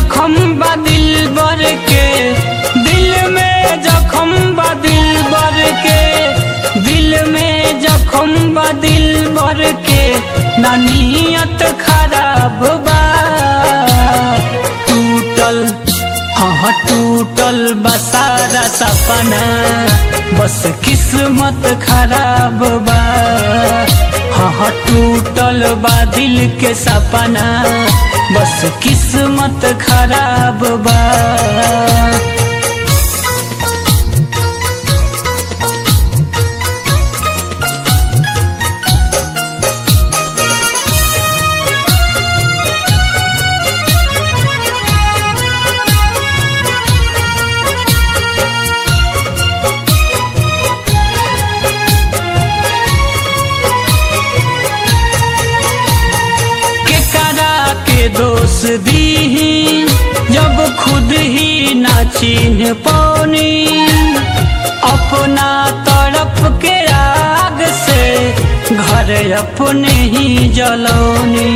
जखम बा दिल बर के दिल में जखम बा दिल बर के दिल में जखम बा दिल बर के ना नियत खराब बा टूटल हाँ टूटल बसारा सपना बस किस्मत खराब बा हाँ टूटल बा दिल के सपना बस किस्मत खराब बा केकरा के दोष दी जब खुद ही ना चिन्ह पौनी अपना तरफ के आग से घर अपने ही जलौनी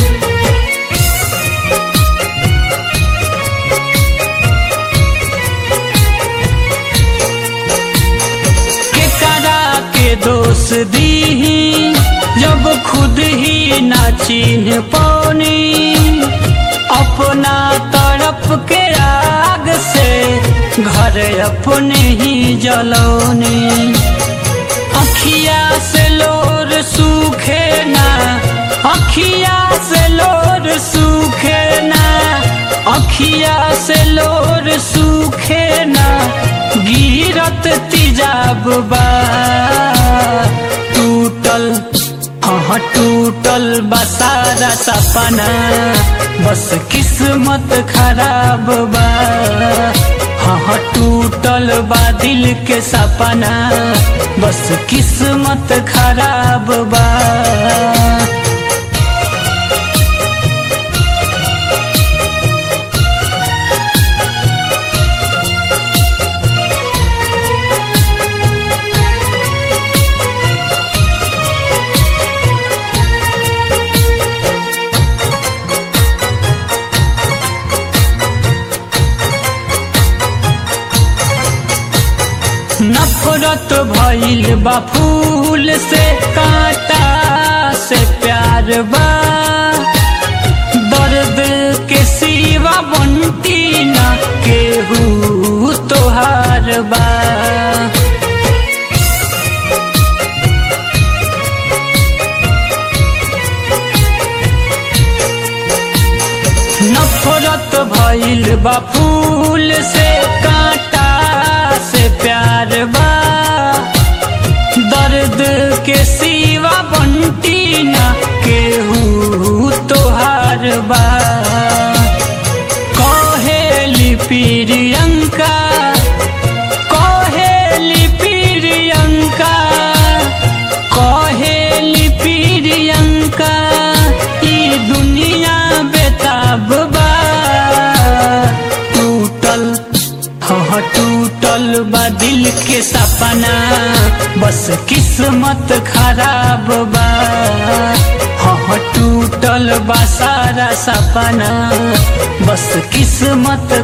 केकरा के दोष दी जब खुद ही ना चिन्ह पौनी अपना तरफ के आग से घर अपने ही जलौनी अखिया से लोर सूखे ना अखिया से लोर सूखे ना अखिया से लोर सूखे ना गिरत तिजाब बा टूटल हाँ टूटल बसारा सपना बस किस्मत खराब बा हाँ टूटल बा दिल के सपना बस किस्मत खराब बा नफरत भइल बा फूल से कांटा से प्यार बा दर्द के सिवा बनती ना केहू तोहार बा नफरत भइल बा फूल से कांटा से प्यार बा दर्द के सिवा बनती ना केहू तोहार बा कहेली प्रियंका कहेली प्रियंका कहेली प्रियंका ई दुनिया बेताब बा टूटल हाँ टूटल बा दिल के सपना बस किस्मत खराब बा हाँ टूटल बा सारा सपना बस किस्मत